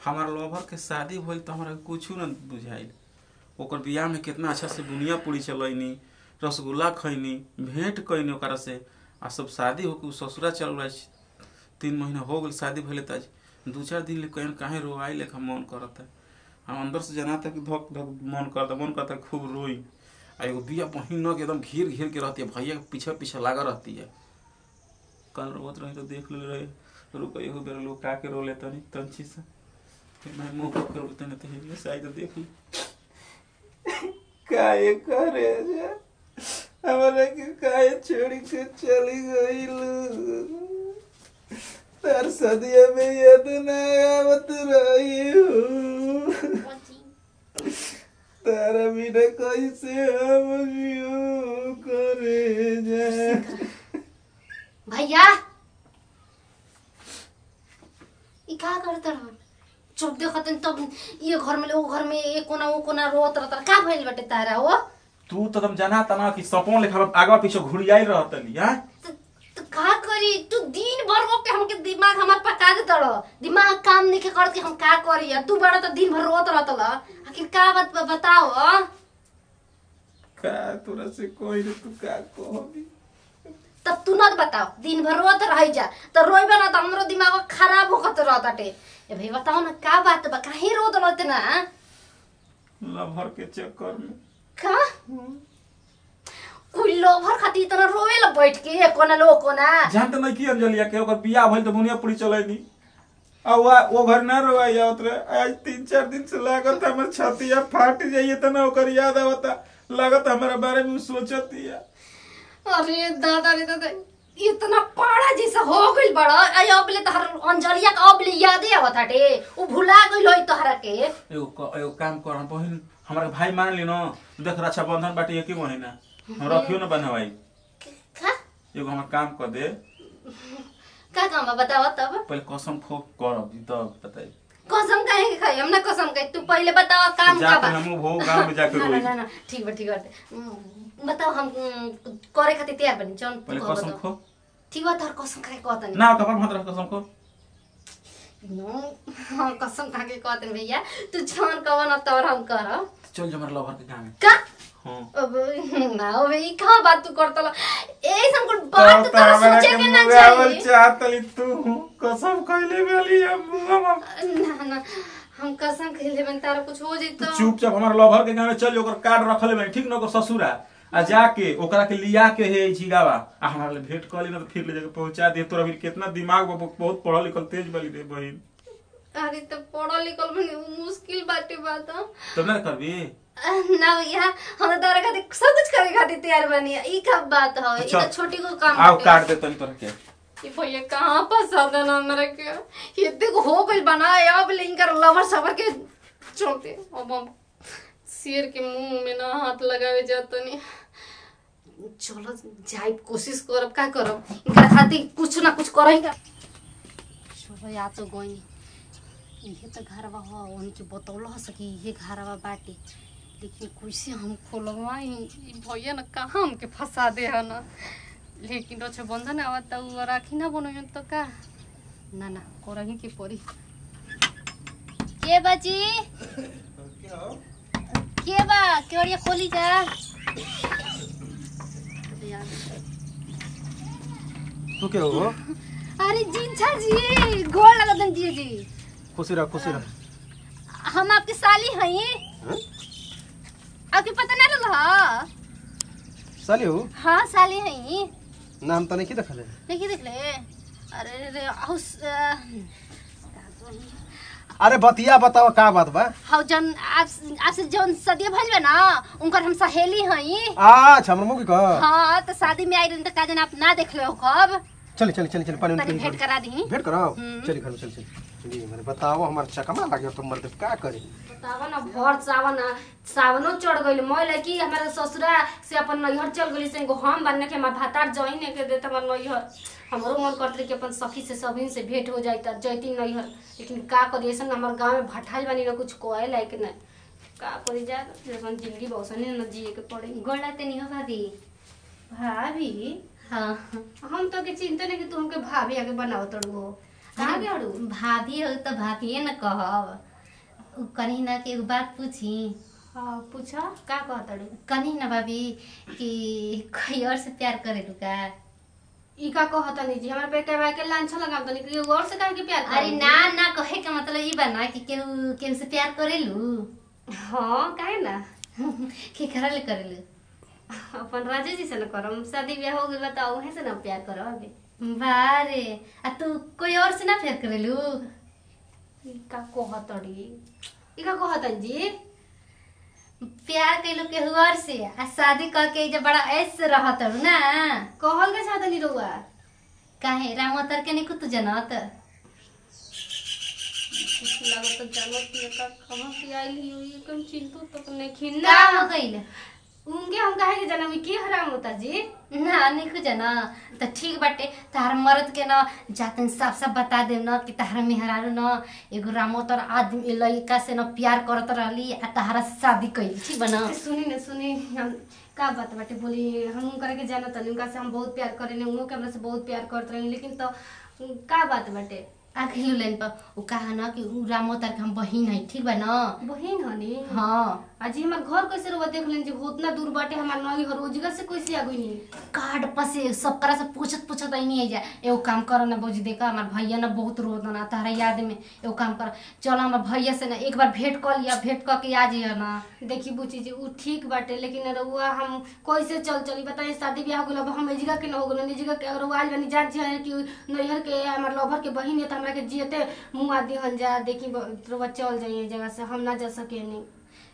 हमार लोभर के शादी भइल तो हमरा कुछ न बुझाइल ओकर बियाह में कितना अच्छा से बुनिया पूरी चलैनी रसगुल्ला खैनी भेंट कैनी ओकरा से आ सब शादी होके उ ससुरा चल रहा तीन महीना हो गइल शादी भइले त आज दू चार दिन ले कहीं काहे रोआई लेखा मन करता हम अंदर से जनाता कि धक धक मन करता मन करता खूब रोई आ एगो बिया बहिन के एकदम घेर घेर के रहती है भैया के पीछे पीछे लागा रहती है कल रोत रही तो देख ले रहे रुक एगो बेर लोग का के रो लेता नहीं तंची से फिर मैं मुंह पकड़ लेते नहीं तो हेलियो से आई तो देख ली काहे करे जा हमारा के काहे छोड़ी के चली गई तार सदिया में याद ना आवत रही हूँ तारा बिना कैसे हम जियो करे जा भैया ई का करत रह चुप देखत तब ये घर में वो घर में एक कोना वो कोना रोत रहत का भइल बाटे तारा हो तू तो तुम जाना तना कि सपों लेखा आगा पीछे घुड़ियाई रहतली हां त- त का करी तू दिन भर वो के हमके दिमाग हमार पका दे तड़ दिमाग काम नहीं के करत कि हम का करी आ तू बड़ा तो दिन भर रोत रहत ल आखिर का बात ब- बताओ अ? का तोरा से कोई ने तू का कहबी तब तू न बताओ दिन भर रोत रह जा तो रोइबे ना त हमरो दिमाग खराब होकत रहताटे ए भाई बताओ ना का बात बा काहे रोत रहते ना लभर के चक्कर में का कोई लोभर खातिर इतना रोवे ला बैठ के कोना लो कोना जानते नहीं की अंजलिया के ओकर बियाह भइल तो बुनिया पूरी चलैनी आ वो वो घर ना रोवाई आवत रहे आज तीन चार दिन से लागत हमर छतिया फाट जाइए त ना ओकर याद आवता लागत हमारा बारे में उ सोचती है अरे दादा रे दादा इतना पाड़ा जैसा हो गइल बड़ा आई अब ले तहर अंजलिया का अब ले यादे आवत हटे उ भुला गइल होई तोहरा के एगो क- एगो काम कर हम बहिन हमारा भाई मान ली न देख रक्षाबंधन बाटे एक ही महीना हम रखियो न बनवाई का एगो हमर काम कर दे का काम बा बताओ तब पहले कसम खो करब तब बताई कसम काहे के खाई हम ना कसम कही तू पहले बताओ काम का जाके बा हमू भो गांव में जाके ना रोई ना ना ठीक बा ठीक बा उम, बताओ हम उम, करे खातिर तैयार बनी जौन तू पहले कहो कसम बताओ। खो ठीक बा तोहर कसम खाए कहतनी ना कपाल भात रख कसम खो नो हम कसम खा के कहतनी भैया तू जौन कहो ना तोर हम करब चल जो हमारे लवर के गांव में का हां अब ना अब ई का बात तू करतला ए संकुल बात तो सोचे के ना चाहिए चाहतली तू कसम खइले वाली हम ना ना हम कसम खेले बन तारा कुछ हो जाई तो चुपचाप हमारे लवर के गांव में चल ओकर कार्ड रखले में ठीक न ओकर ससुरा आ जाके ओकरा के लिया के हे झिगावा आ हमारा ले भेंट कर ली ना तो फिर ले जाके पहुंचा दे तोरा भी कितना दिमाग बा बहुत पढ़ल लिखल तेज वाली रे बहिन अरे तो पढ़ल लिखल बने उ मुश्किल बाटे बात ह। तब ना करबी ना भैया हम तारा खातिर सब कुछ करे खातिर तैयार बनी ई का बात ह ई तो चल। छोटी को काम आओ बाटे। काट दे तनी तोरा के ये भैया कहाँ पसंद है ना मेरे के ये देखो हो गई बना अब लिंकर लवर सवर के चलते अब हम शेर के मुंह में ना हाथ लगावे जाता नहीं चलो जाए कोशिश करब का करब इनका खातिर कुछ ना कुछ करेंगे चलो या तो गई इहे तो घरवा हो उनके बतौल हो सकी इहे घरवा बाटे लेकिन कैसे हम खोलवाई ई भैया ना कहाँ हमके फंसा दे है ना लेकिन रक्षाबंधन आवत उ राखी ना बनोयन तो का ना ना करही के पड़ी के बाजी के बा केवड़िया खोली जा तू के हो अरे जिंछा जी गोड़ लगन जी जी खुशी रह खुशी रह हम आपकी साली हई हैं? आपके पता ना रहा साली हो हाँ साली हई नाम तो नहीं की देखले देखिए देख ले अरे रे हाउस अरे बतिया बताओ का बात बा हाउ जन आप आपसे जौन सदिया भइल बा ना उनकर हम सहेली हई अच्छा हमर मुंह का हाँ तो शादी में आई रही तो का जन आप ना देख लो कब चल चल चल चल पानी तनी भेंट करा दी भेंट कराओ हम्म। चल घर में चल चल चलिए मेरे बताओ हमार चकमा लागे तो मर्द का करे बतावा ना भर सावन सावनो चढ़ गइल मैं लड़की हमारे ससुरा से अपन नैहर चल गइली से एगो हम बनने के हमार भातार जइन ने के देत हमार नैहर हमरो मन करत रही कि अपन सखी से सभिन से भेंट हो जाई त जैती नैहर लेकिन का करी ऐसा हमार गांव में भठाइल बानी ना कुछ कोए लायक ना का करी जा जैसन जिंदगी बौसने न जिए के पड़े गोला ते नहीं हो भाभी भाभी हाँ हम तो के चिंता नहीं कि तू हमके भाभी आगे बनाओ तड़ू कहाँ गेड़ू भाभी हो तो भाभिए न कहब उ कनी ना के एगो बात पूछी हाँ पूछा का कहतड़ू कनी ना भाभी कि कोई और से प्यार करे का ई का कहतनी जी हमरा पे के भाई के लांछा लगाम तनी कि और से काहे के प्यार अरे करी? ना ना कहे के मतलब ई बा ना कि केहू केहू से प्यार करेलू हाँ काहे ना के करले करेलू अपन राजे जी से न करम शादी ब्याह हो गइल बा उहे से न प्यार करब अभी बारे आ तू कोई और से ना प्यार करेलू ई का कहतड़ी ई का कहतन जी प्यार कैलू केहू और से आ शादी करके जब बड़ा ऐस रहत हरु ना कहल के चाहतनी रउआ काहे रामोतर के नहीं कुछ जनत लागत तो जानत कि का कहां से आइल ही हुई कम चिंतु तो नहीं का खिन्ना हो गइल उनके हम काहे के जनम की हराम होता जी ना नहीं कुछ ना तो ठीक बाटे तार मर्द के ना जातन साफ साफ बता दे ना कि तार मेहरारू ना एगो रामोतर आदमी लड़का से ना प्यार करत रहली आ तारा से शादी कैली ठीक बना सुनी न सुनी हम का बात बाटे बोली हम उनकरा के जानत हनी उनका से हम बहुत प्यार करेनी उनको के हमरा से बहुत प्यार करत रही लेकिन तो का बात बाटे आखिरी लाइन पर उ कहा ना कि उ रामोतर के हम बहिन है ठीक बा ना बहिन हनी हाँ आज हमार घर कैसे रुआ देख लेन जी उतना दूर बाटे हमार नई हर रोजगा से कैसे आ गई कार्ड पर से सब करा से पूछत पूछत आई नहीं है जा एगो काम कर ना बोझ देखा हमार भैया ना बहुत रोत ना तारा याद में एगो काम कर चल हमार भैया से ना एक बार भेंट कर लिया भेंट कर के आ जाइए ना देखी बुची जी उ ठीक बाटे लेकिन रउआ हम कैसे चल चली बताइए शादी ब्याह हो गइल अब हम एजिगा के न हो गइल एजिगा के रउआ आज बनी जान छिए कि नैहर के हमार लवर के बहिन है त हमरा के जियते मुंह आदि हन जा देखी ब- रउआ चल जाइए जगह से हम ना जा सके नहीं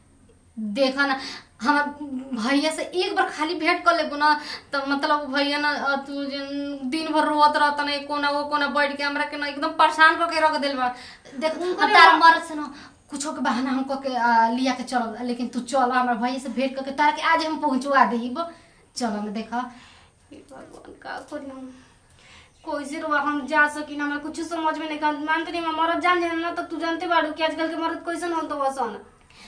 देखा ना हमार भैया से एक बार खाली भेंट कर लेबो ना तो मतलब भैया ना अ, तू जन दिन भर रोत रहता ना कोना वो कोना बैठ के हमरा के ना एकदम परेशान करके रख दिल बा देख उनकरे तार बा- मर्द से ना कुछो के बहाना हमको के आ, लिया के चल लेकिन तू चल हमार भैया से भेंट करके तार के आज हम पहुंचवा देब चल ना देखा हे भगवान का करी हम कैसे रुआ हम जा सकी ना हमरा कुछ समझ में नहीं कर मानते नहीं मरद जान जाए ना तो तू जानते बाड़ू कि आजकल के मर्द कैसन हो तो वसन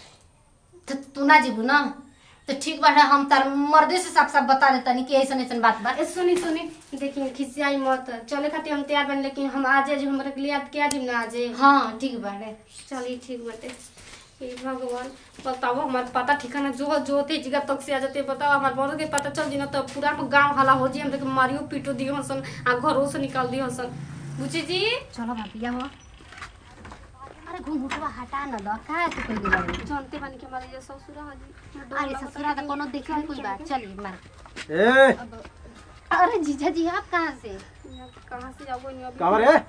तो तू ना जीबू ना तो ठीक बाटे हम तार मर्दे से साफ साफ बता देता नहीं कि ऐसन ऐसन बात बा ए सुनी सुनी देखिए खिसियाई मत चले खातिर हम तैयार बन लेकिन हम आज जो हमरा के लिए याद क्या जिम ना आज हाँ ठीक बाटे चलिए ठीक बाटे हे भगवान बताओ हमार पता ठिकाना जो जो थे जगह तक से आ जाते बताओ हमार बड़ के पता चल जी ना तो पूरा गांव हला हो जी हम देख मारियो पीटो दियो हसन आ घरों से निकाल दियो हसन बुची जी चलो भाभी हो अरे घुंघुटवा हटा न द का के कोई गेला जानते बानी के हमारे ये ससुरा हाजी अरे ससुरा तो कोनो देखे नहीं कोई बात चलिए मार ए अरे जीजा जी आप कहाँ से कहाँ से जाओगे नहीं अभी कावर है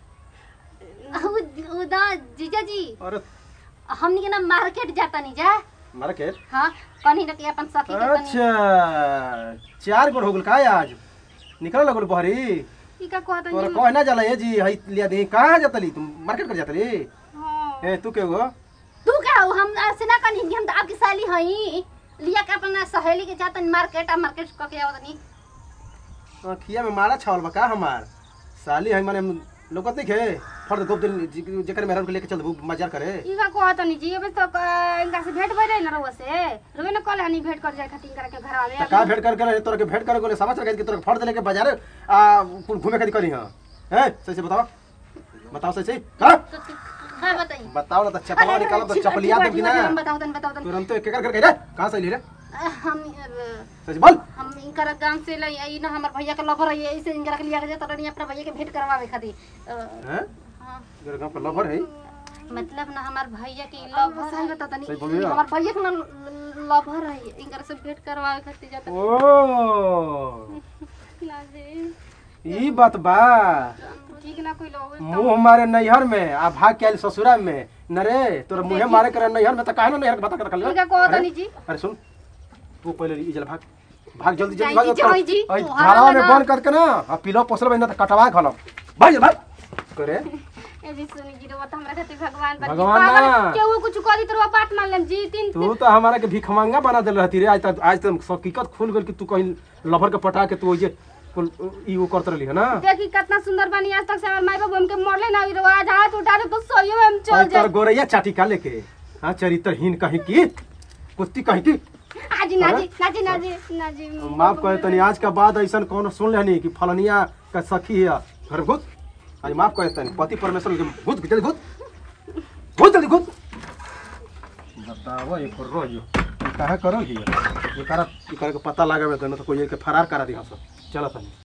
उ- उदा जीजा जी अरे हमनी के ना मार्केट जाता नहीं जा मार्केट हाँ कहीं ना कहीं अपन सखी के तनी अच्छा चार गो हो गेल का आज निकल लगल बहरी ई का कहता तोरा जी कह ना जाला ए जी हई लिया दे कहां जातली तुम मार्केट कर जातली हां ए तू के गो तू क्या हो हम से ना कहीं हम तो आपकी साली हई लिया के अपना सहेली के जाता मार्केट आ मार्केट क के आवत नहीं अखिया में मारा छावल बा का हमार साली हई माने लोकत नहीं खे फर्द गोप दिन जी- जेकर मेहरान के लेके चल दबू मजार करे ई का कहता नहीं जी अबे तो क- इनका से भेंट भइले ना रउआ से रउआ ना कहले हनी भेंट कर जाए खातिर इनकरा के घर आवे त का भेंट करके रहे तोरा के भेंट करे गोले समाचार के तोरा के फर्द लेके बाजार आ कुल घूमे खातिर करी हां हैं सही से बताओ बताओ सही सही का हाँ बताइए बताओ ना त चपला निकालो त चपलिया दे कि ना हम बताओ तन बताओ तन तुरंत एक कर कर रे कहां से ली रे हम अब, सही से बोल हम इनकर गांव से लई आई ना हमर भैया के लवर है ऐसे इनकर के लिया के जाता रही अपना भैया के भेंट करवावे खातिर अ, हैं हाँ, तेरे गांव का लवर है मतलब ना हमार भैया के लवर सही बता तनी सही बोलिए हमार भैया के ना लवर है इनकर से भेंट करवावे खातिर जाता ओ लाजे ई बात बा ठीक ना कोई लोग मुंह मारे नैहर में आ भाग के आइल ससुरा में न रे तोरा मुंहे मारे करे नैहर में त काहे ना नैहर के बता कर रखल ई का कहता नहीं जी अरे सुन तू पहले ई जल भाग भाग जल्दी जल्दी जाई भाग जी, जाई जी। आई तोहारा घरवा में ना- बंद करके ना आ पिलो पोसल बना त कटवा खलम भाग जल्दी भाग करे ए जी सुनी जी रउआ तो हमरा खातिर भगवान बन भगवान ना। केहू कुछ कह दी तो रउआ बात मान लेम जी तीन तू तो हमारा के भिखमंगा बना देल रहती रे आज तक आज तक हकीकत खुल गल कि तू कहीं लवर के पटा के तू ओइजे कुल ई वो करत रहली है ना देखी कितना सुंदर बनी आज तक से हमारे माई बाबू हमके मरले ना ई रउआ आज हाथ उठा दे तो सही में हम चल और जाए तोर गोरैया चाटी का लेके हाँ चरित्रहीन कहीं की कुत्ती कहीं की आजी नाजी नाजी नाजी नाजी माफ करे तनी आज के बाद ऐसा कौन सुन लेनी कि फलनिया का सखी है घर घुस आज माफ करे तनी पति परमेश्वर के भूत जल्दी भूत भूत जल्दी भूत बताओ एक रो जो काहे करल ही ये करा ये करे के पता लगावे तो न तो कोई के फरार करा दी हस चलो तनी